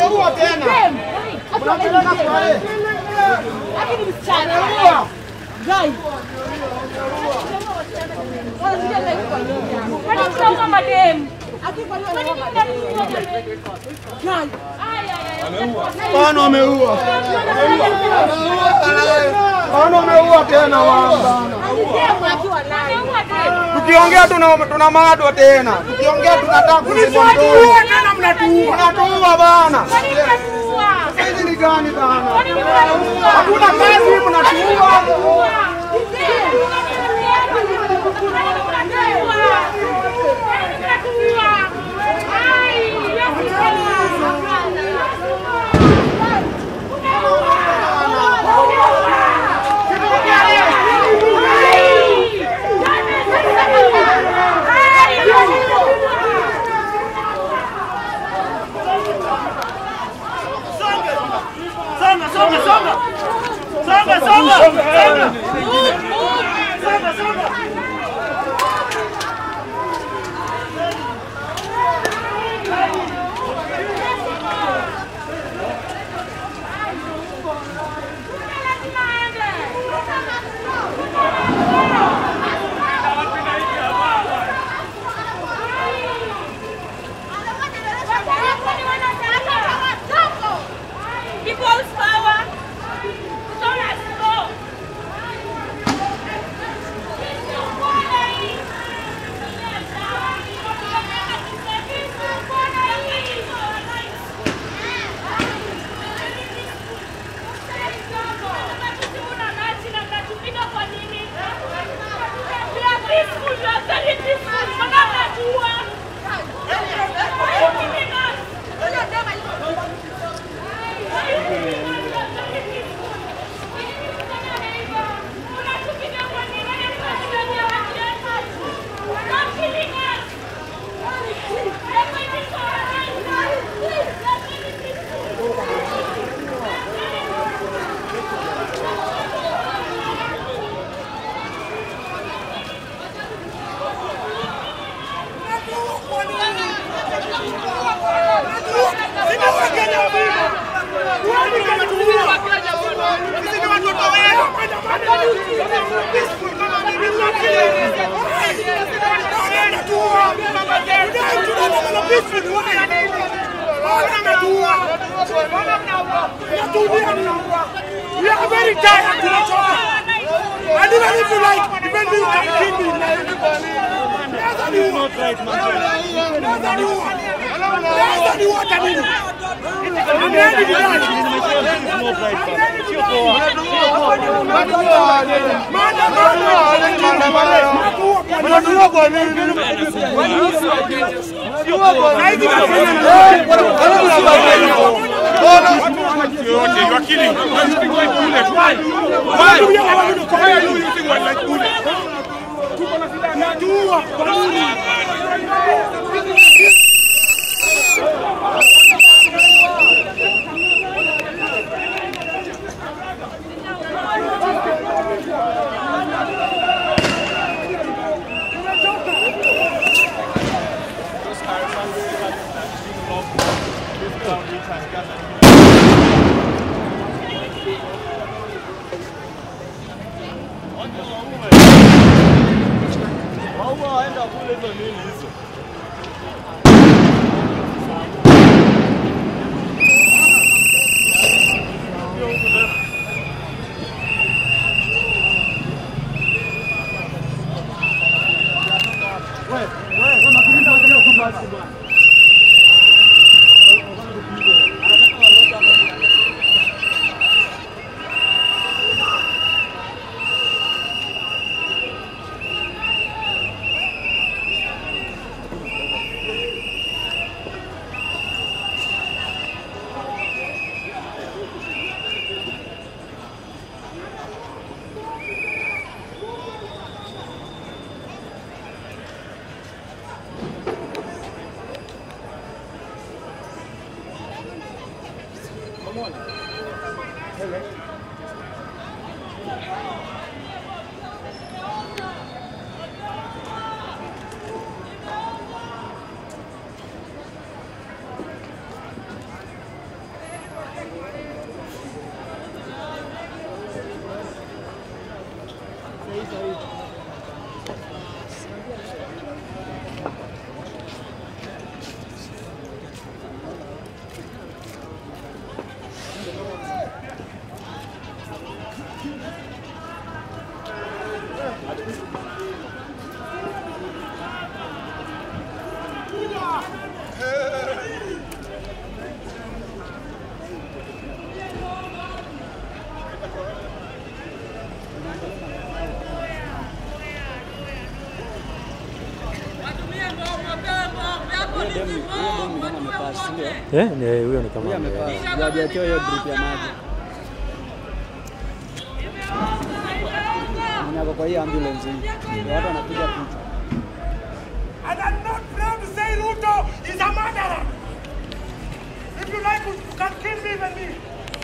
Ameua tena. Unapeleka kwa yeye. Lakini msichana. Ameua. Guys. Kwani mtaua madem? Kwani mtaua madem? Guys. Bana ameua. Bana ameua tena bana. Tukiongea tuna tuna madwa tena. Tukiongea tunataka kuzima mdomo. tena mnatuua. Mnatuua bana. Kwani mtaua? Hizi ni gani bana? Kwani mtaua? Hakuna kazi mnatuua. Songa, songa, songa. Songa, songa. Songa. Songa, songa. People's power. Don't us go. Sisi ni watoto wenu. We are very tired. tunachoka. And even if you like, even you can kill me. Less than you want. Less than you want. Less than you want, I mean. I'm ready to die. Mnatuua kwa nini? yote. You are killing. You are shooting like bullets. Why? Why? Why are you using one like bullets? ambulance, si ndio? Eh, ni huyo ni kama Huyu ame- amepaa. Ndio hajawekewa hiyo drip ya maji. Mwenye ako kwa hii ambulance hii. Ndio watu wanapiga picha. And I'm not proud to say Ruto is a murderer. If you like, you can kill me even me.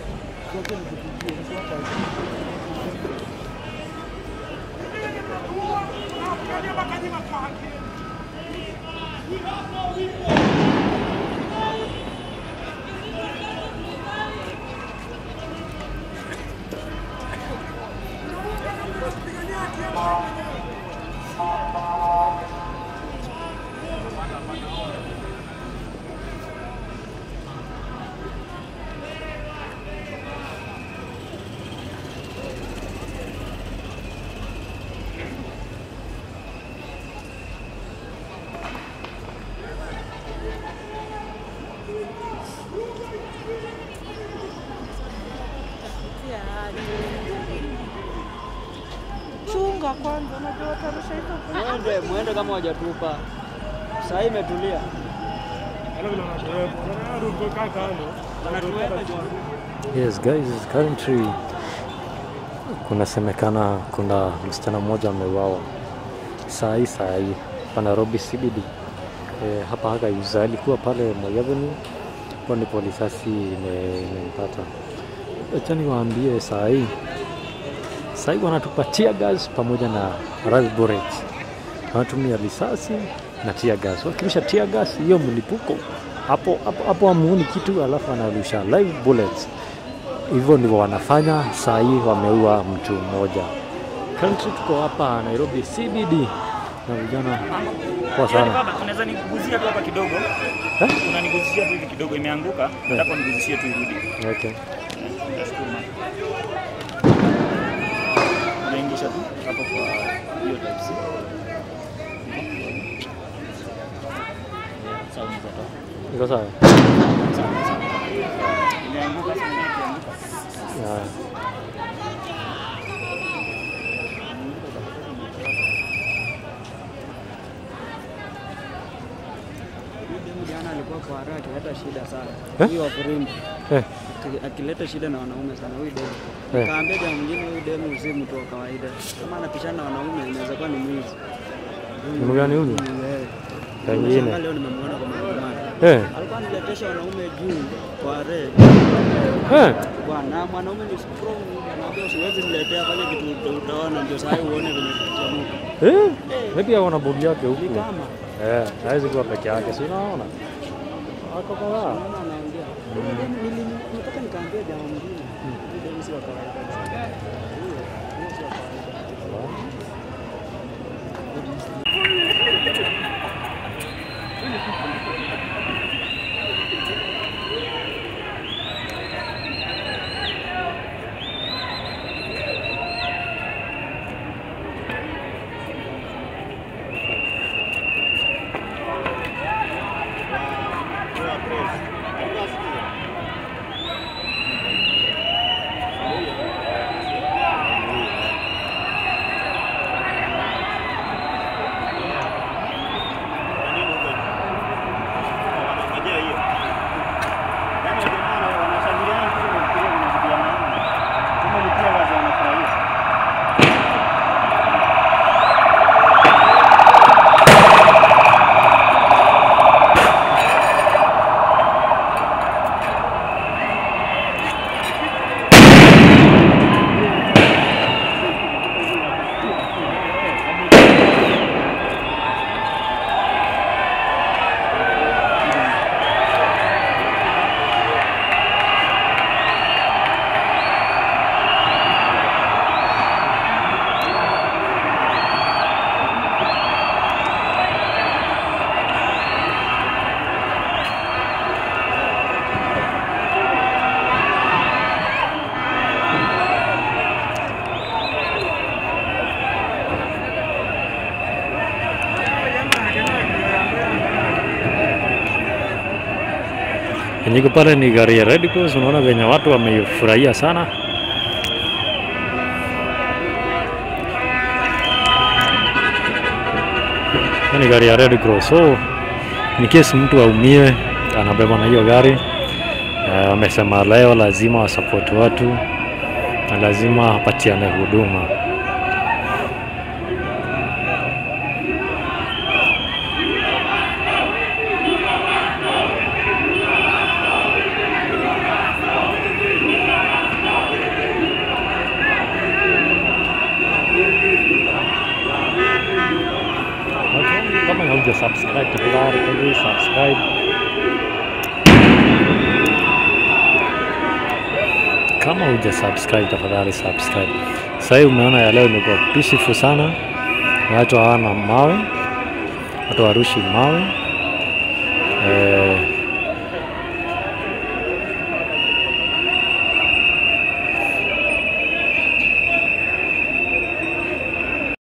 Chunga kwanza, unajua watarusha hizo Mwende, mwende kama hawajatupa. Saa hii imetulia. Wanatuweka juu. Yes guys, currently kunasemekana kuna msichana mmoja ameuawa saa hii saa hii pa Nairobi CBD. E, hapa haka yuza alikuwa pale Moi Avenue, hapo ndipo risasi ime- imempata. Acha niwaambie saa hii saa hii wanatupa tear gas pamoja na rubber bullets. Wanatumia risasi na tear gas. Wakirusha tear gas hiyo mlipuko hapo hapo hapo hamuoni kitu, alafu anarusha live bullets. Hivyo ndivyo wanafanya saa hii, wameua mtu mmoja. Currently tuko hapa Nairobi CBD na vijana kwa sana. Baba, unaweza niguzia tu hapa kidogo? Eh? Unaniguzishia tu hivi kidogo, imeanguka. Nataka uniguzishie tu irudi. Okay. Eh, Nitashukuru mama. Unaingisha tu hapo kwa hiyo type C. Sawa, unaweza toa. Iko sawa? Sawa, sawa. Imeanguka, sasa imeanguka. Yeah. Huyu demu jana alikuwa kwa haraka akileta shida sana. Eh? Huyu wa Firimbi. Eh, Aki- akileta shida na wanaume sana huyu demu. Eh. Nikaambia jamaa mwingine huyu demu si mtu wa kawaida. Kama anapishana na wanaume inaweza kuwa ni mwizi. Demu gani huyu? Eh. Pengine. Nimeshangaa Leo nimemwona kwa maandamano. eh, Alikuwa aniletesha wanaume juu kwa re. eh. Bwana mwanaume ni strong, anaambia usiwezi niletea fanya kitu uta- utaona ndio saa hii uone venye kitachamuka. Eh, maybe ako na bodi yake Ni huku. kama Eh, hawezi kuwa peke yake, si unaona? Ako kadhaa. mama anaongea. Huyu demu nili- Nataka nikaambia jamaa mwingine. Huyu demu si wa kawaida. kabisa. Huyo, huyo si wa kawaida. Yenye iko pale ni gari ya Red Cross, unaona venye watu wameifurahia sana. Hiyo ni gari ya Red Cross, so in case mtu aumie anabeba na hiyo gari. Eh, Wamesema leo lazima wasapoti watu na lazima apatiane huduma. Okay, kama hauja subscribe tafadhali please subscribe. Kama hauja subscribe tafadhali subscribe. Sasa hii umeona ya leo imekuwa peaceful sana, watu hawana mawe, watu warushi mawe. Eh,